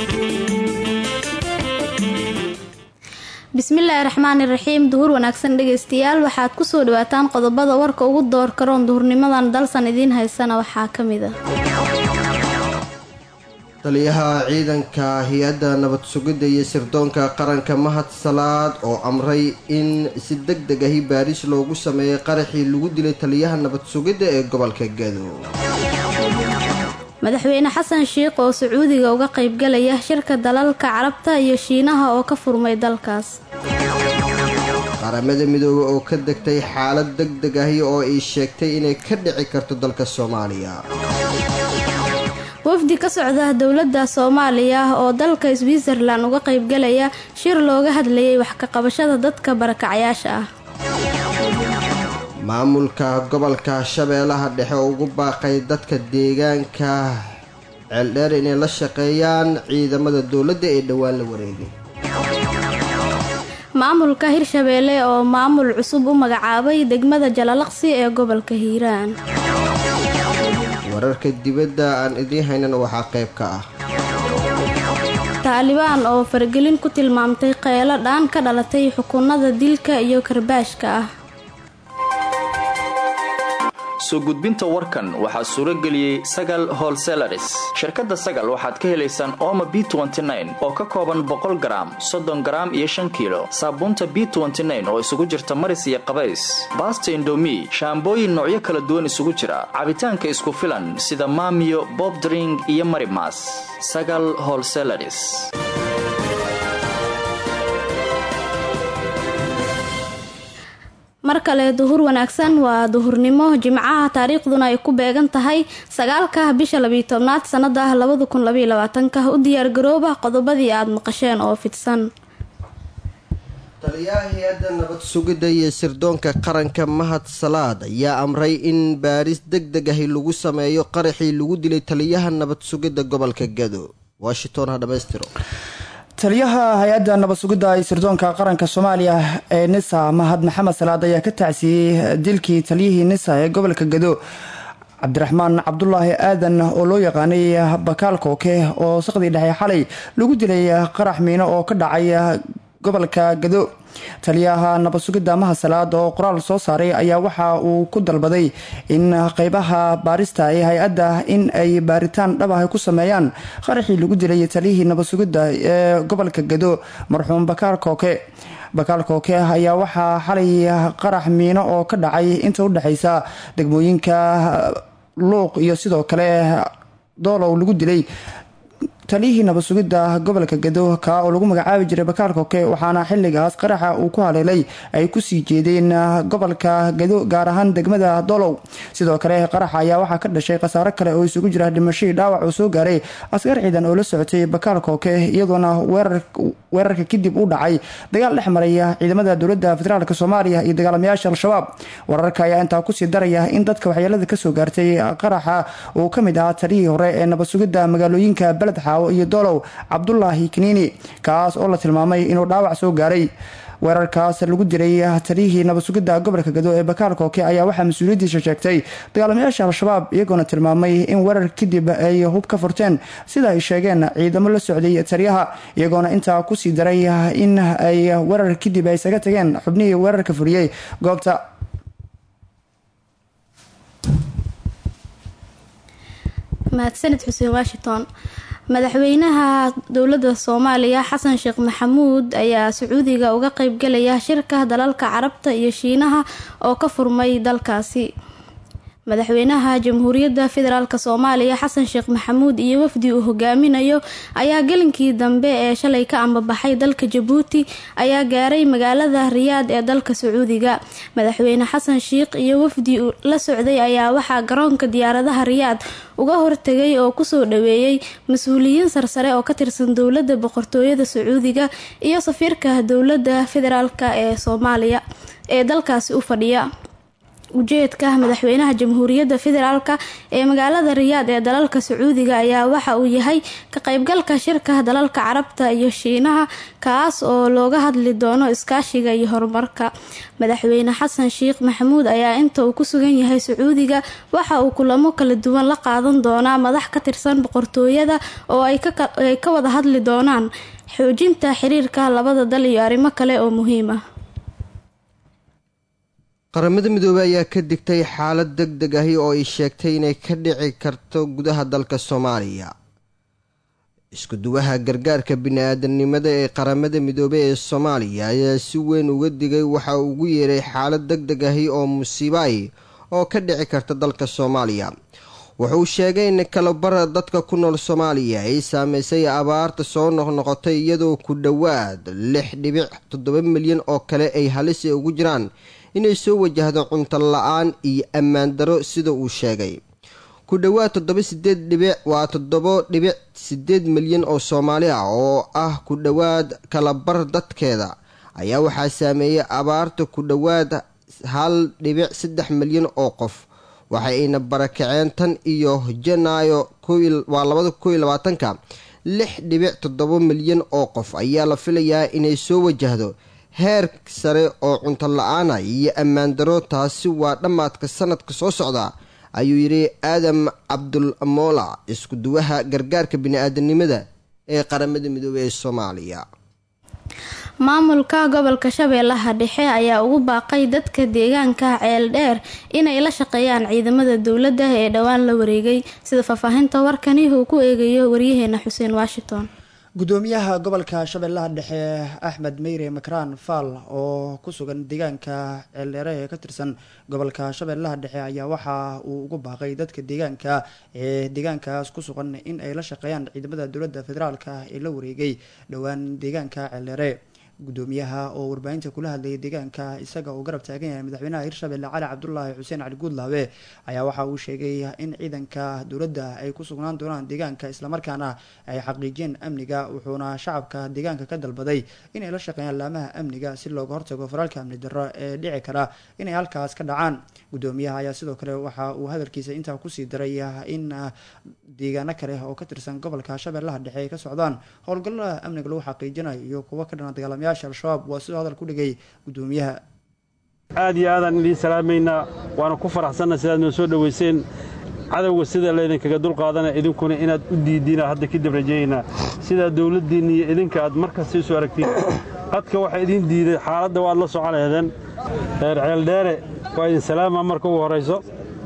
bismillaahi raxmaani raxiim duhur wanaagsan dhegeystayaal waxaad kusoo dhawaataan qodobada warka ugu door karoon duhurnimadan dalsan idiin haysana waxaa ka mid ah taliyaha ciidanka hay-adda nabad sugidda iyo sirdoonka qaranka mahad salaad oo amray in si deg deg ahi baaris loogu sameeyay qaraxii lagu dilay taliyaha nabad sugidda ee gobolka gado madaxweyne xasan sheikh oo sacuudiga uga qaybgalaya shirka dalalka carabta iyo shiinaha oo ka furmay dalkaas qaramada midoobe oo ka degtay xaalad deg deg ahi oo ay sheegtay inay ka dhici karto dalka soomaaliya wafdi ka socda dowladda soomaaliya oo dalka switzerlan uga qaybgalaya shir looga hadlayay wax ka qabashada dadka barakacyaasha ah maamulka gobolka shabeellaha dhexe oo ugu baaqay dadka deegaanka ceeldheer inay la shaqeeyaan ciidamada dowladda ee dhowaan la wareegay maamulka hirshabeelle oo maamul cusub u magacaabay degmada jalalaqsi ee gobolka hiiraan wararka dibadda aan idiin haynan waxaa qayb ka ah taalibaan oo faragelin ku tilmaamtay qeelo dhaan ka dhalatay xukunada dilka iyo karbaashka ah soo gudbinta warkan waxaa suuro geliyey sagal holselaris shirkadda sagal waxaad ka helaysaan ooma b oo ka kooban boqol garaam soddon garaam iyo shan kiilo saabuunta b oo isugu jirta maris iyo qabays baasta indomi shaambooyin noocyo kala duwan isugu jira cabitaanka isku filan sida maamiyo bobdring iyo marimas sagal holselaris mar kale duhur wanaagsan waa duhurnimo jimcaha taariikhduna ay ku beegan tahay sagaalka bisha labiyo tobnaad sanada labada kun labaiyo labaatanka u diyaargarooba qodobadii aada maqasheen oo fidsan taliyaha hay-adda nabad sugidda iyo sirdoonka qaranka mahad salaad ayaa amray in baaris deg deg ahi lagu sameeyo qaraxii lagu dilay taliyaha nabad sugidda gobolka gado washington ha dhamaystiro taliyaha hay-adda nabad sugidda iyo sirdoonka qaranka soomaaliya ee nisa mahad maxamed salaad ayaa ka tacsiiyey dilkii taliyihii nisa ee gobolka gado cabdiraxmaan cabdulaahi aadan oo loo yaqaanay bakaal kooke oo saqdii dhexe xalay lagu dilay qarax miino oo ka dhacay gobolka gado taliyaha nabad sugidda mahad salaad oo qoraal soo saaray ayaa waxa uu ku dalbaday in qeybaha baarista ee hay-adda in ay baaritaan dhab ah ku sameeyaan qaraxii lagu dilay taliyihii nabad sugidda ee gobolka gado marxuum bakaal kooke bakaal kooke ayaa waxaa xalay qarax miino oo ka dhacay inta u dhexeysa degmooyinka luuq iyo sidoo kale doolow lagu dilay taliyihii nabad sugidda gobolka gado kaa oo lagu magacaabi jiray bakaal koke waxaana xiligaas qaraxa uu ku haleelay ay kusii jeedeen gobolka gado gaar ahaan degmada dolow sidoo kale qaraxa ayaa waxaa ka dhashay khasaaro kale oo isugu jira dhimashadii dhaawac uu soo gaaray askar ciidan oo la socotay bakaal koke iyadoona weerarka kadib u dhacay dagaal dhex maraya ciidamada dowlada federaalk soomaaliya iyo dagaalamayaasha al-shabaab wararka ayaa intaa kusii daraya in dadka waxyeelada kasoo gaartay qaraxa uu kamid ahaa taliyihii hore ee nabad sugidda magaalooyinka beled iyo dolow cabdulaahi kiniini kaas oo la tilmaamay inuu dhaawac soo gaaray weerarkaas lagu diray taliyihii nabad sugidda gobolka gado ee bakaal kooke ayaa waxaa mas-uuliyaddiisa sheegtay dagaalamayaasha al-shabaab iyagoona tilmaamay in weerar kadib ay hub ka furteen sida ay sheegeen ciidamo la socday taliyaha iyagoona intaa kusii daray in ay weerar kadib ay isaga tageen xubnihii weerarka furiyey goobta mahadsanid xuseen washington madaxweynaha dowladda soomaaliya xasan sheekh maxamuud ayaa sacuudiga uga qeybgalaya shirka dalalka carabta iyo shiinaha oo ka furmay dalkaasi madaxweynaha jamhuuriyadda federaalk soomaaliya xasan sheekh maxamuud iyo wafdi uu hogaaminayo ayaa gelinkii dambe ee shalay ka ambabaxay dalka jabuuti ayaa gaaray magaalada riyaad ee dalka sacuudiga madaxweyne xasan sheikh iyo wafdi la socday ayaa waxaa garoonka diyaaradaha riyaad uga hortegay oo kusoo dhaweeyey mas-uuliyiin sarsare oo ka tirsan dowladda boqortooyada sacuudiga iyo safiirka dowladda federaalk ee soomaaliya ee dalkaasi u fadhiya ujeedka madaxweynaha jamhuuriyadda federaalk ee magaalada riyaad ee dalalka sacuudiga ayaa waxa uu yahay ka qaybgalka shirka dalalka carabta iyo shiinaha kaas oo looga hadli doono iskaashiga iyo horumarka madaxweyne xasan sheekh maxamuud ayaa inta uu ku sugan yahay sacuudiga waxa uu kulamo kala duwan la qaadan doonaa madax ka tirsan boqortooyada oo ay ka wada hadli doonaan xoojinta xiriirka labada dal iyo arrimo kale oo muhiim ah qaramada midoobey ayaa ka digtay xaalad deg deg ahi oo ay sheegtay inay ka dhici karto gudaha dalka soomaaliya isku duwaha gargaarka bini-aadanimada ee qaramada midoobey ee soomaaliya ayaa si weyn uga digay waxa uu ugu yeeray xaalad deg deg ahi oo musiibaay oo ka dhici karta dalka soomaaliya wuxuu sheegay in kalabara dadka ku nool soomaaliya ay saameysay abaarta soo noqnoqotay iyadoo ku dhowaad lix dhibic toddoba milyan oo kale ay halisi ugu jiraan inay soo wajahdo cunto la-aan iyo ammaan daro sida uu sheegay ku dhowaad toddoba sideed dhibic waa toddobo dhibic sideed milyan oo soomaali ah oo ah ku dhowaad kalabar dadkeeda ayaa waxaa saameeyay abaarta ku dhowaad hal dhibic saddex milyan oo qof waxa ayna barakaceen tan iyo janaayo waa labada kow iyo labaatanka lix dhibic toddoba milyan oo qof ayaa la filayaa inay soo wajahdo heer sare oo cunto la-aana iyo ammaan daro taasi waa dhammaadka sanadka soo socda ayuu yidhi aadam cabdul moola isku duwaha gargaarka bini-aadanimada ee qaramada midoobey ee soomaaliya maamulka gobolka shabeellaha dhexe ayaa ugu baaqay dadka deegaanka ceel dheer inay la shaqeeyaan ciidamada dowladda ee dhowaan la wareegay sida faahfaahinta warkani uu ku eegayo waryaheena xuseen washington gudoomiyaha gobolka shabeellaha dhexe axmed meyre makraan faal oo ku sugan deegaanka ceeldheere ee ka tirsan gobolka shabeellaha dhexe ayaa waxa uu ugu baaqay dadka deegaanka ee deegaankaas ku sugan in ay la shaqeeyaan ciidamada dowladda federaalk ee la wareegay dhowaan deegaanka ceeldheere gudoomiyaha oo warbaahinta kula hadlayay deegaanka isaga uu garab taagan yahay madaxweynaha hirshabelle cali cabdulaahi xuseen cali guudlaabe ayaa waxa uu sheegay in ciidanka dowladda ay ku sugnaan doonaan deegaanka islamarkaana ay xaqiijiyeen amniga wuxuuna shacabka deegaanka ka dalbaday inay la shaqeeyaan laamaha amniga si looga hortago faraalka amni darro ee dhici kara inay halkaas ka dhacaan gudoomiyaha ayaa sidoo kale waxa uu hadalkiisa intaa kusii daray in deegaano kale oo ka tirsan gobolka shabeellaha dhexe ay ka socdaan howlgallada amniga lagu xaqiijinayo iyo kuwo ka dhana dagaalamayaasha al-shabaab waa sidoo hadal ku dhigay gudoomiyaha aad iyo aadaan idiin salaamaynaa waana ku faraxsanna sidaad noo soo dhowayseen cadowga sida laydinkaga dulqaadana idinkuna inaad u diidiina hadda kadib rajaynaa sidaa dowladdiinna iyo idinka aad mar kasta isu aragtiin qadka waxaa idiin diiday xaaladda waad la socon laheedeen reer ceeldheere waa idin salaama marka ugu horrayso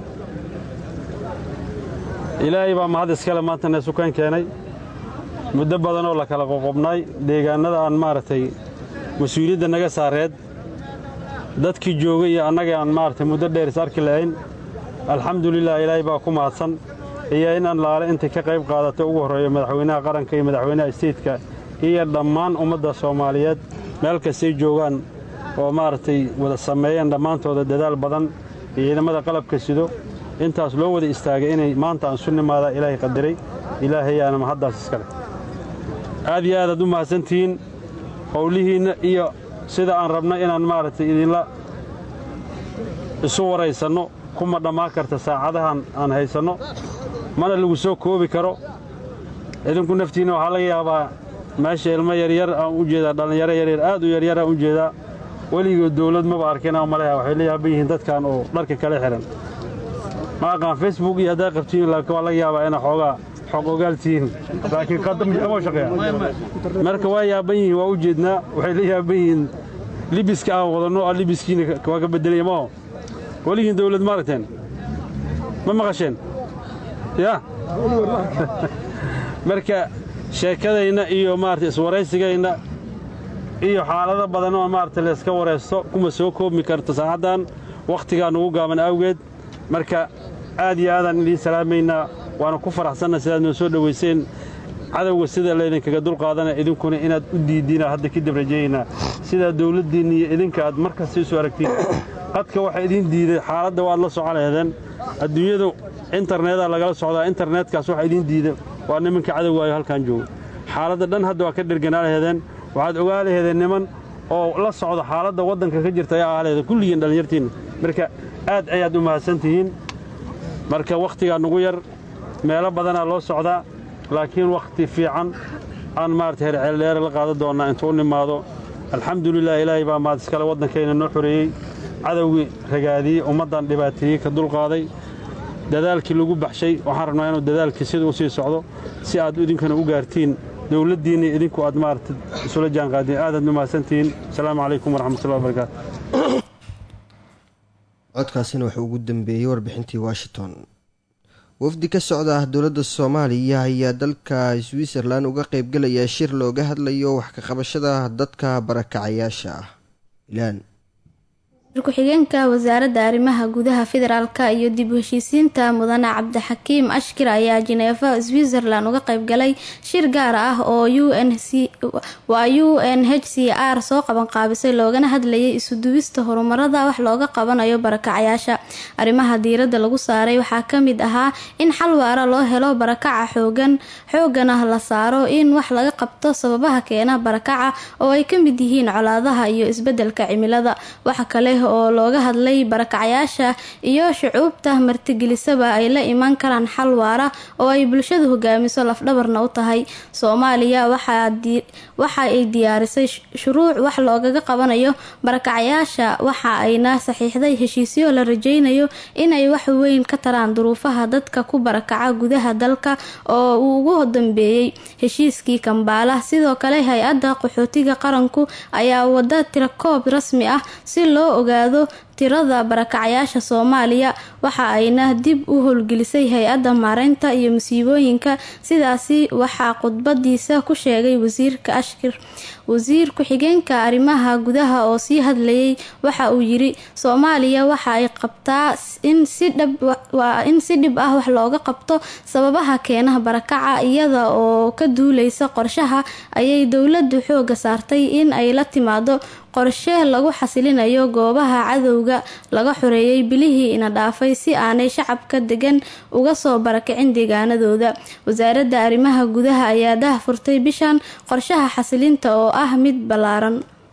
ilaahay baa mahad iskale maanta neesukaan keenay muddo badanoo la kala qoqobnay deegaannada aan maaragtay mas-uuliyadda naga saareed dadkii joogay iyo annaga aan maaragtay muddo dheer is arki lahayn alxamdulilah ilaahay baa ku mahadsan iyo in allaale intay ka qayb qaadatay ugu horreeyo madaxweynaha qaranka iyo madaxweynaha isteedka iyo dhammaan ummadda soomaaliyeed meel kastay joogaan oo maaragtay wada sameeyeen dhammaantooda dadaal badan iyo ciidamada qalabka sido intaas loo wada istaagay inay maanta aan su nimaadaa ilaahay qadiray ilaahayaana mahaddaas iskale aad iyo aadaad u mahadsantihiin howlihiinna iyo sida aan rabna inaan maaragtay idinla isu waraysanno kuma dhammaan karta saacadahan aan haysanno mana lagu soo koobi karo idinku naftiinna waxaa laga yaabaa meesha ilmo yaryar aan u jeedaa dhallinyaro yaryar aad u yaryar aan u jeedaa weligood dawlad maba arkin aan maleha waxay la yaaban yihiin dadkan oo dharka kala xidhan ma aqaan facebook iyo haddaa qabtiin laakiin waa laga yaabaa inaa xoogaa xog ogaaltihiin laakiin qadama shaqeeya marka waa yaaban yihiin waa u jeednaa waxay la yaaban yihiin libiska aan wadanno aa libiskiina waa ka bedelaya maho weligiin dawlad ma aragteen ma maqasheen ya marka sheekadayna iyo maarata iswaraysigayna iyo xaalado badan oo maarata layska waraysto kuma soo koobmi karto saacaddan wakhtigaa nugu gaaban awgeed marka aad iyo aadaan idiin salaamaynaa waana ku faraxsanna sidaad noo soo dhowayseen cadowga sida laydinkaga dulqaadana idinkuna inaad u diidiina hadda kadib rajaynaa sidaa dawladdiinna iyo idinka aad mar kasta isu aragtiin qadka waxaa idiin diiday xaaladda waad la socon laheedeen adduunyadu internedaa lagala socdaa internetkaas waxaa idiin diida waa nimanka cadowgaayo halkan jooga xaaladda dhan hadda waa ka dherganaa laheedeen waxaad ogaa laheedeen niman oo la socda xaaladda waddanka ka jirta ayaa ahaa laheedeen kulligiin dhallinyartiinna marka aad ayaad u mahadsantihiin marka wakhtigaa nugu yar meelo badanaa loo socdaa laakiin wakhti fiican aan maarata herceeldheere la qaadan doonnaa intuu nimaado alxamdulilah ilaahay baa mahad iskale waddankayna noo xoreeyey cadowgii ragaadiyey ummaddan dhibaateeyey ka dulqaaday dadaalkii lagu baxshay waxaan rabnaa inuu dadaalkii sida u sii socdo si aad idinkana u gaartiin dowladdiinna idinku aad maarata isula jaanqaadiin aadaad u mahadsantihiin asalaamu calaykum waraxmatullahi wabarakaatu codkaasina wuxuu ugu dambeeyey warbixintii washington wafdi ka socda ah dowladda soomaaliya ayaa dalka switzerlan uga qeybgelaya shir looga hadlayo wax ka qabashada dadka barakacayaasha ah ilaan ku-xigeenka wasaaradda arrimaha gudaha federaalka iyo dib u heshiisiinta mudane cabdixakiim ashkir ayaa jineefa switzerland uga qeybgalay shir gaar ah oo waa u n h c r soo qabanqaabisay loogana hadlayay isuduwista horumarada wax looga qabanayo barakacayaasha arrimaha diiradda lagu saaray waxaa kamid ahaa in xal waara loo helo barakaca xoogan xoogana la saaro in wax laga qabto sababaha keena barakaca oo ay kamid yihiin colaadaha iyo isbedelka cimilada waxa kale oo looga hadlay barakacayaasha iyo shucuubta martigelisaba ay la imaan karaan xal waara oo ay bulshadu hogaamiso lafdhabarna u tahay soomaaliya waxa ay diyaarisay shuruuc wax loogaga qabanayo barakacayaasha waxa ayna saxiixday heshiisyo la rajeynayo inay wax weyn ka taraan duruufaha dadka ku barakaca gudaha dalka oo uu ugu dambeeyey heshiiskii kambaala sidoo kale hay-adda qaxootiga qaranku ayaa wada tirakoob rasmi ah si loo ogaado tirada barakacayaasha soomaaliya waxa ayna dib u howlgelisay hay-adda maareynta iyo musiibooyinka sidaasi waxaa khudbadiisa ku sheegay wasiirka ashkir wasiir ku-xigeenka arrimaha gudaha oo sii hadlayay waxa uu yiri soomaaliya waxa ay qabtaa in si dhib ah wax looga qabto sababaha keenaha barakaca iyada oo ka duuleysa qorshaha ayay dowladu xooga saartay in ay la timaado qorshe lagu xasilinayo goobaha cadowga laga xoreeyay bilihii ina dhaafay si aanay shacabka degan uga soo barakicin deegaanadooda wasaaradda arrimaha gudaha ayaa dah furtay bishan qorshaha xasilinta oo ah mid ballaaran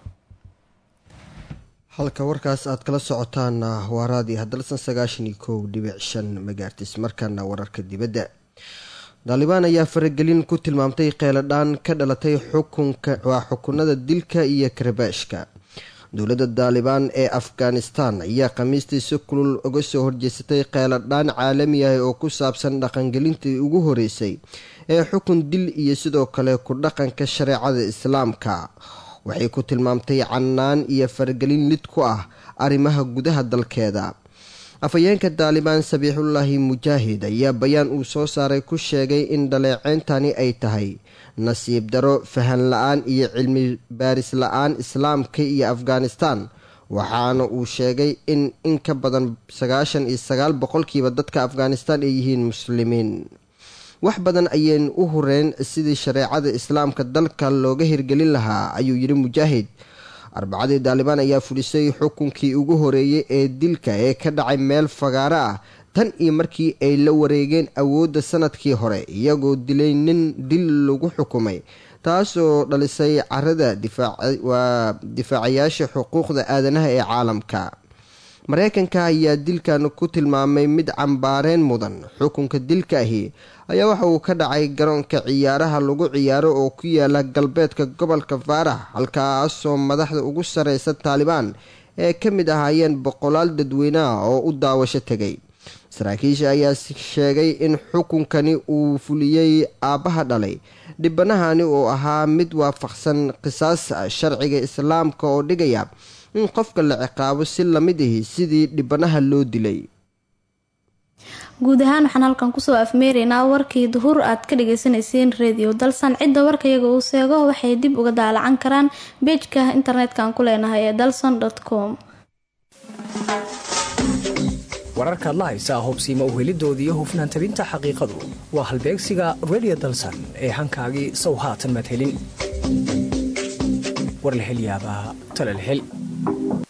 halka warkaas aad kala socotaana waa raadi hadalsan sagaashan iyo kow dhibic shan magaartis markaana wararka dibadda daalibaan ayaa faragelin ku tilmaamtay qeeladhaan ka dhalatay xukunka waa xukunada dilka iyo karabaashka dowladda daalibaan ee afghanistan ayaa khamiistii si kulul uga soo horjeesatay qeeladhaan caalami ah oo ku saabsan dhaqangelintii ugu horeysay ee xukun dil iyo sidoo kale ku dhaqanka shareecada islaamka waxay ku tilmaamtay cannaan iyo faragelin lid ku ah arrimaha gudaha dalkeeda afhayeenka daalibaan sabiixullaahi mujaahid ayaa bayaan uu soo saaray ku sheegay in dhaleeceyntani ay tahay nasiib daro fahan la-aan iyo cilmi baaris la-aan islaamka iyo afghanistan waxaana uu sheegay in in ka badan sagaashan iyo sagaal boqolkiiba dadka afghanistan ay yihiin muslimiin wax badan ayeen u horeyn sidii shareecada islaamka dalka looga hirgelin lahaa ayuu yidhi mujaahid arbacadii daalibaan ayaa fulisay xukunkii ugu horeeyey ee dilka ee ka dhacay meel fagaaro ah tan iyo markii ay la wareegeen awoodda sanadkii hore iyagoo dilay nin dil lagu xukumay taasoo dhalisay carada waa difaacayaasha xuquuqda aadanaha ee caalamka mareykanka ayaa dilkan ku tilmaamay mid cambaareen mudan xukunka dilka ahi ayaa waxa uu ka dhacay garoonka ciyaaraha lagu ciyaaro oo ku yaala galbeedka gobolka faarax halkaasoo madaxda ugu sareysa taalibaan ee ka mid ahaayeen boqolaal dadweyneah oo u daawasho tegay saraakiisha ayaa sheegay in xukunkani uu fuliyey aabbaha dhalay dhibanahani oo ahaa mid waafaqsan qisaas sharciga islaamka oo dhigaya in qofka la ciqaabo si lamid ahi sidii dhibanaha loo dilay guud ahaan waxaan halkan kusoo afmeeraynaa warkii duhur aad ka dhagaysanayseen radio dalsan cidda warkayaga uu seego waxay dib uga daalacan karaan beejka internetka-aan ku leenahay ee dalson com wararkaad la haysaa hubsiima uhelidoodii hufnaan tabinta xaqiiqadu waa halbeegsiga radio dalsan ee hankaagii sow haatan madhelin warlahelyaabaa talalhel